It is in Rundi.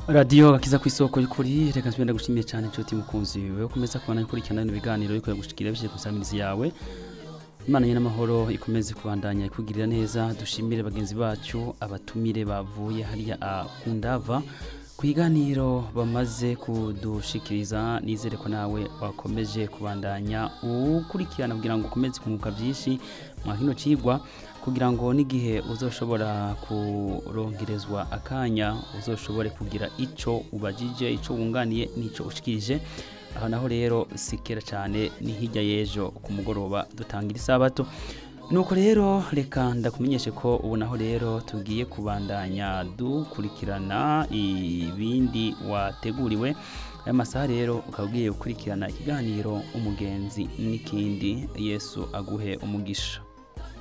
radiyo gakiza ku isoko y'ukuri reka nsubira ndagushimiye cyane inshuti mukunzi wewe ukomeza kubana gukurikirana bino biganiro ariko yagushikira bishyize ku nsamizi yawe imana ye n'amahoro ikomeze kubandanya ikugirira neza dushimire bagenzi bacu abatumire bavuye hariya ku ndava ku biganiro bamaze kudushikiriza nizere ko nawe wakomeje kubandanya ukurikirana kugira ngo ukomeze kunguka byinshi mwa kino cigwa kugira ngo n'igihe uzoshobora kurongerezwa akanya uzoshobore kugira ico ubajije ico wunganiye n'ico ushikirije aho naho rero sikera cyane ni hirya y'ejo ku mugoroba dutangira isabato nuko rero reka ndakumenyeshe ko ubu naho rero tugiye kubandanya dukurikirana ibindi wateguriwe aya masaha rero ukaba ugiye gukurikirana ikiganiro umugenzi n'ikindi yesu aguhe umugisha